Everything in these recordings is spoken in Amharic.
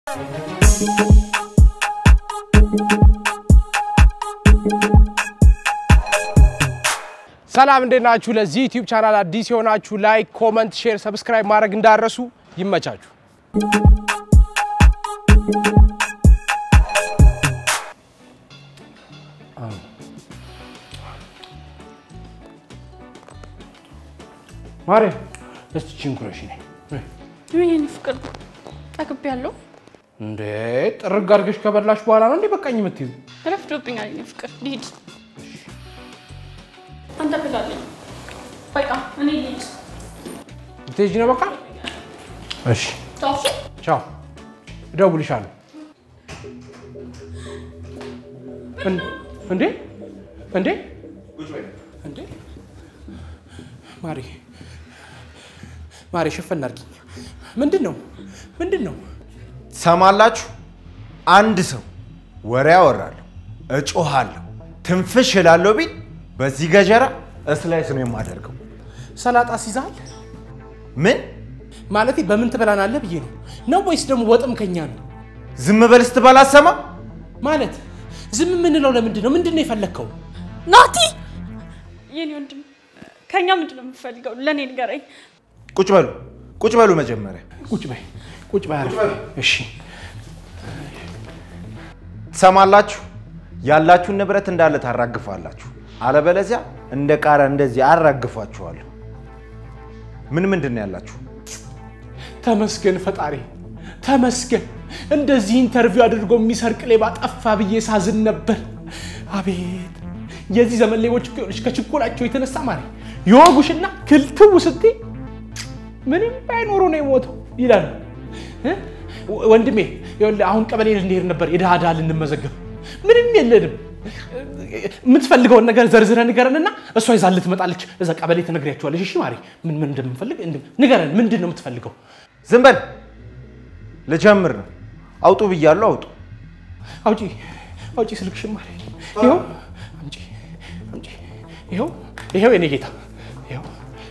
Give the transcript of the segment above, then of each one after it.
ሰላም እንዴት ናችሁ? ለዚህ ዩቲዩብ ቻናል አዲስ የሆናችሁ ላይክ፣ ኮመንት፣ ሼር፣ ሰብስክራይብ ማድረግ እንዳረሱ ይመቻችሁ። ማሬ እስቲ ቺንኩረሽ ነኝ የኔ ፍቅር ጠግብ ያለው እንዴ ጥርግ አድርገሽ ከበላሽ በኋላ ነው እንዴ በቃኝ የምትይዙ? ረፍዶብኛል። የኔ ፍቅር ልሂድ። አንተ ብላለኝ። በቃ እኔ ልሂድ። ልትሄጂ ነው በቃ? እሺ ታውሱ ቻው፣ እደውልልሻለሁ። እን- እንዴ እንዴ እንዴ ማሪ ማሪ ሸፈን አድርጊኝ። ምንድን ነው ምንድን ነው? ሰማላችሁ? አንድ ሰው ወሬ ያወራለሁ፣ እጮሃለሁ፣ ትንፍሽ እላለሁ ቢል በዚህ ገጀራ እስላይስ ነው የማደርገው። ሰላጣ ሲዛል ምን ማለቴ በምን ትበላናለህ ብዬ ነው ነው ወይስ ደግሞ ወጥም ከኛ ነው ዝም በል ስትባል አትሰማም? ማለት ዝም የምንለው ለምንድን ነው? ምንድን ነው የፈለግከው? ናቲ፣ የኔ ወንድም ከኛ ምንድን ነው የምፈልገው? ለእኔ ንገረኝ። ቁጭ በሉ ቁጭ በሉ መጀመሪያ ቁጭ በይ ቁጭ በይ አረፍ በይ። እሺ ትሰማላችሁ? ያላችሁን ንብረት እንዳለ ታራግፋላችሁ፣ አለበለዚያ እንደ ቃሪያ እንደዚህ አራግፋችኋለሁ። ምን ምንድን ነው ያላችሁ? ተመስገን ፈጣሪ ተመስገን። እንደዚህ ኢንተርቪው አድርጎ የሚሰርቅ ሌባ ጠፋ ብዬ ሳዝን ነበር። አቤት የዚህ ዘመን ሌቦች እኮ ይኸውልሽ ከችኮላቸው የተነሳ ማሪ የወጉሽና ክልትው ስትይ ምንም ባይኖሩ ነው የሞተው ይላሉ። እ? ወንድሜ ይኸውልህ አሁን ቀበሌ ልንሄድ ነበር የድሃ ድሃ ልንመዘገብ ምንም የለንም። የምትፈልገውን ነገር ዘርዝረህ ንገረንና እሷ ይዛልህ ትመጣለች። እዛ ቀበሌ ትነግሪያቸዋለሽ። እሺ ማሪ ምን ምን እንደምንፈልግ እንድ- ንገረን። ምንድን ነው የምትፈልገው? ዝም በል ልጀምር ነው። አውጡ ብያለሁ፣ አውጡ። አውጪ አውጪ ስልክሽን ማሪ። ይኸው አምጪ አምጪ። ይኸው ይኸው የኔ ጌታ ይኸው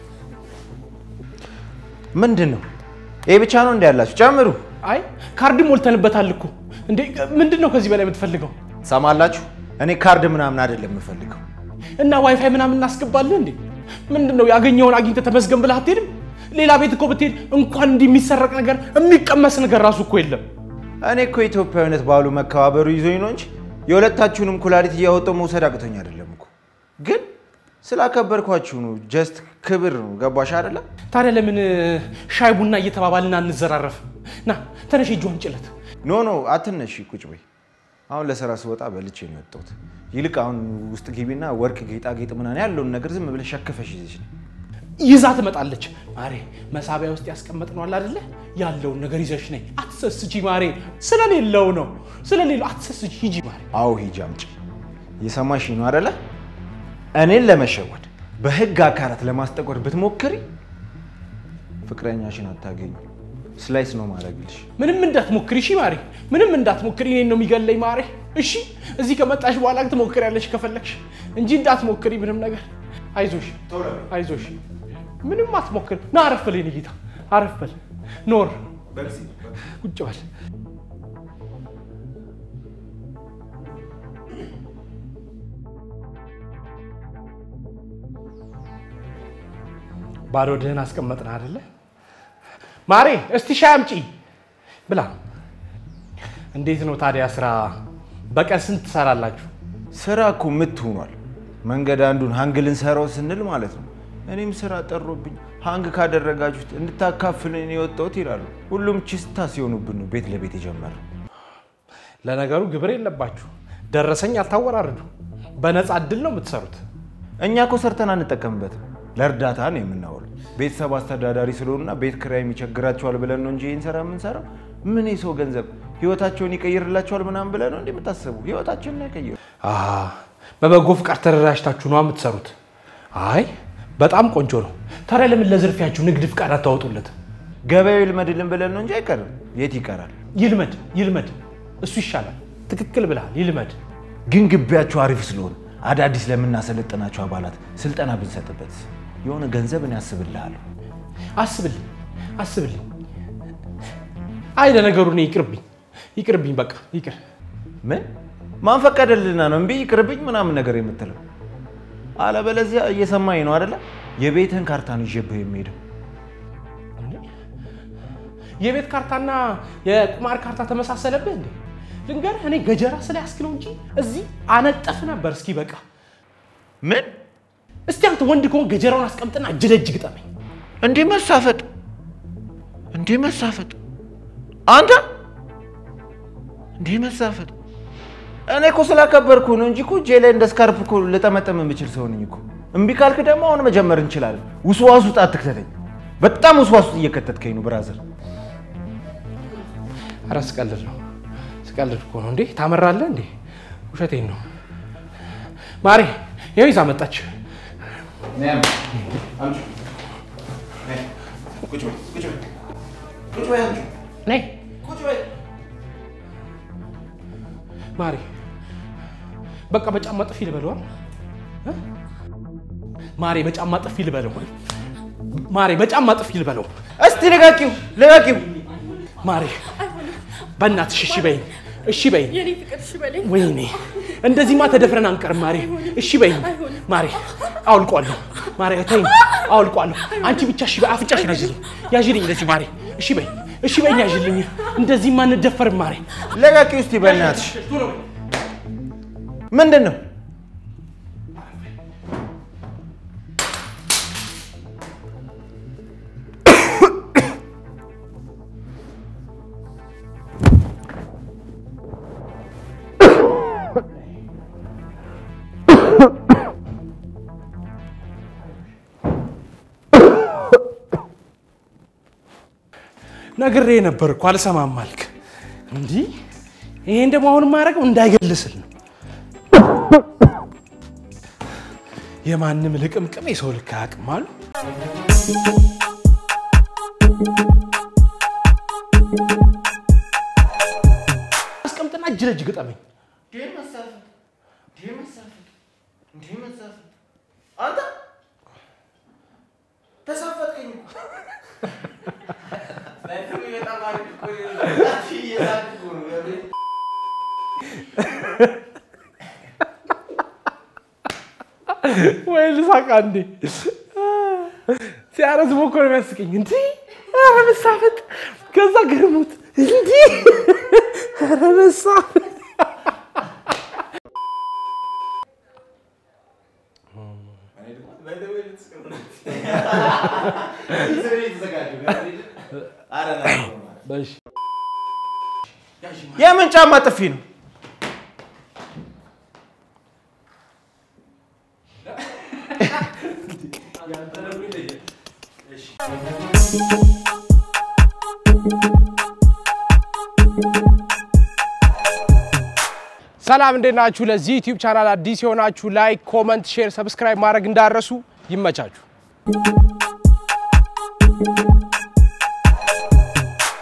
ምንድን ነው ይሄ ብቻ ነው እንዲ ያላችሁ? ጨምሩ። አይ ካርድ ሞልተንበታል እኮ እንዴ። ምንድን ነው ከዚህ በላይ የምትፈልገው? ሰማላችሁ? እኔ ካርድ ምናምን አይደለም የምፈልገው። እና ዋይፋይ ምናምን እናስገባለን እንዴ? ምንድን ነው ያገኘውን አግኝተህ ተመስገን ብለህ አትሄድም? ሌላ ቤት እኮ ብትሄድ እንኳን እንዲህ የሚሰረቅ ነገር የሚቀመስ ነገር ራሱ እኮ የለም። እኔ እኮ ኢትዮጵያዊነት ባሉ መከባበሩ ይዞኝ ነው እንጂ የሁለታችሁንም ኩላሊት እያወጣሁ መውሰድ አቅቶኝ አይደለም እኮ። ግን ስላከበርኳችሁ ነው። ጀስት ክብር ነው። ገባሽ አይደለም? ታዲያ ለምን ሻይ ቡና እየተባባልን አንዘራረፍም? ና ተነሽ፣ እጇን ጭለት ኖ ኖ አትነሺ፣ ቁጭ በይ። አሁን ለስራ ስወጣ በልቼ ነው የወጣሁት። ይልቅ አሁን ውስጥ ግቢና ወርቅ ጌጣጌጥ ምናምን ያለውን ነገር ዝም ብለሽ ሸክፈሽ ይዘሽ ነይ። ይዛ ትመጣለች። ማሬ መሳቢያ ውስጥ ያስቀመጥነው አለ አይደለ? ያለውን ነገር ይዘሽ ነይ። አትሰስቺ ማሬ፣ ስለሌለው ነው ስለሌለው አትሰስቺ። ሂጂ ማሬ። አዎ ሂጂ አምጪ። የሰማሽ ነው አይደለ? እኔን ለመሸወድ በህግ አካላት ለማስጠቆር ብትሞክሪ ፍቅረኛሽን አታገኙ። ስላይስ ነው ማድረግልሽ። ምንም እንዳትሞክሪ እሺ ማሬ፣ ምንም እንዳትሞክሪ። እኔን ነው የሚገለኝ ማሬ። እሺ እዚህ ከመጣሽ በኋላ ትሞክሪያለሽ ከፈለግሽ እንጂ እንዳትሞክሪ ምንም ነገር። አይዞሽ አይዞሽ፣ ምንም አትሞክሪ። ና አረፍ በል የኔ ጌታ፣ አረፍ በል ኖር፣ ቁጭ በል። ባዶ ድህን አስቀመጥን አይደለ? ማሬ እስቲ ሻይ አምጪ ብላ። እንዴት ነው ታዲያ ስራ? በቀን ስንት ትሰራላችሁ? ስራ እኮ ምት ሆኗል። መንገድ አንዱን ሀንግ ልንሰራው ስንል ማለት ነው። እኔም ስራ ጠሮብኝ ሀንግ ካደረጋችሁት እንድታካፍልን የወጣሁት ይላሉ። ሁሉም ችስታ ሲሆኑብን ነው ቤት ለቤት የጀመረው። ለነገሩ ግብር የለባችሁ፣ ደረሰኝ አልታወራርዱ፣ በነፃ እድል ነው የምትሰሩት። እኛ እኮ ሰርተን አንጠቀምበትም፣ ለእርዳታ ነው የምናውለው። ቤተሰብ አስተዳዳሪ ስለሆኑና ቤት ኪራይ የሚቸግራቸዋል ብለን ነው እንጂ ይህን ስራ የምንሰራው። ምን የሰው ገንዘብ ህይወታቸውን ይቀይርላቸዋል ምናምን ብለን ነው እንደ የምታስቡ? ህይወታችንን አይቀይሩ። አሃ፣ በበጎ ፍቃድ ተደራጅታችሁ ነው የምትሰሩት? አይ በጣም ቆንጆ ነው። ታዲያ ለምን ለዝርፊያችሁ ንግድ ፍቃድ አታወጡለት? ገበያው ይልመድልን ብለን ነው እንጂ አይቀርም። የት ይቀራል? ይልመድ ይልመድ፣ እሱ ይሻላል። ትክክል ብለሃል፣ ይልመድ። ግን ግቢያቸው አሪፍ ስለሆነ አዳዲስ ለምናሰለጥናቸው አባላት ስልጠና ብንሰጥበት የሆነ ገንዘብ እኔ ያስብልሃለሁ። አስብልኝ አስብልኝ። አይ ለነገሩ እኔ ይቅርብኝ። ይቅርብኝ፣ በቃ ይቅር። ምን ማን ፈቀደልና ነው እምቢ ይቅርብኝ ምናምን ነገር የምትለው? አለበለዚያ እየሰማኝ ነው አይደለ? የቤትህን ካርታ ነው ይዤብህ የሚሄደው። የቤት ካርታና የቁማር ካርታ ተመሳሰለብህ እንዴ? ልንገርህ፣ እኔ ገጀራ ስለያዝክ ነው እንጂ እዚህ አነጠፍ ነበር። እስኪ በቃ ምን እስቲ አንተ ወንድ ከሆን ገጀራውን አስቀምጥና እጅ ለእጅ ግጠመኝ። እንዲህ መሳፈጥ እንዲህ መሳፈጥ አንተ እንዲህ መሳፈጥ እኔ እኮ ስላከበርኩ ነው እንጂ እኮ እጄ ላይ እንደ ስካርፕ እኮ ልጠመጠም የምችል ሰው ነኝ እኮ። እምቢ ካልክ ደግሞ አሁን መጀመር እንችላለን። ውስዋስ ውስጥ አትክተተኝ። በጣም ውስዋስ ውስጥ እየከተትከኝ ነው ብራዘር። ኧረ ስቀልድ ነው ስቀልድ እኮ ነው እንዴ። ታመራለህ እንዴ? ውሸቴን ነው ማሬ። ይኸው ይዛ መጣች። ነይ ማሬ። በቃ በጫማ ጥፊ ልበለው እ? ማሬ በጫማ ጥፊ ልበለው ማሬ በጫማ ጥፊ ልበለው እስቲ ልቀቂው፣ ልቀቂው። ማሬ በእናትሽ እሺ በይኝ፣ እሺ በይኝ። የኔ ፍቅር እሺ በለኝ። ወይኔ እንደዚህማ ተደፍረን አንቀርም ማሬ። እሺ በይኝ ማሬ። አውልቋለሁ ማሬ፣ ተይኝ፣ አውልቋለሁ። አንቺ ብቻ እሺ በይ፣ አፍንጫሽን ያዥልኝ፣ ያዥልኝ እንደዚህ ማሬ። እሺ በይኝ፣ እሺ በይኝ፣ ያዥልኝ። እንደዚህማ አንደፈርም ማሬ። ልቀቂው እስቲ በእናትሽ። ምንድን ነው ነግሬ ነበር እኮ አልሰማም አልክ። እንዲህ ይሄን ደግሞ አሁን የማደርገው እንዳይገልስል ነው። የማንም ልቅምቅም የሰው ልክ አያውቅም አሉ። አስቀምጥና እጅ ለእጅ ግጠመኝ። አንተ ተሳፈጥከኝ። ወይ ልሳቃ እንዴ! ሲያረዝሞ እኮ ነው የሚያስቀኝ። እንዲህ ኧረ መሳፈጥ፣ ከዛ ገርሙት እንዲህ ኧረ መሳፈጥ በሽ የምን ጫማ ጥፊ ነው? ሰላም እንዴት ናችሁ? ለዚህ ዩቲዩብ ቻናል አዲስ የሆናችሁ ላይክ፣ ኮመንት፣ ሼር፣ ሰብስክራይብ ማድረግ እንዳረሱ ይመቻችሁ።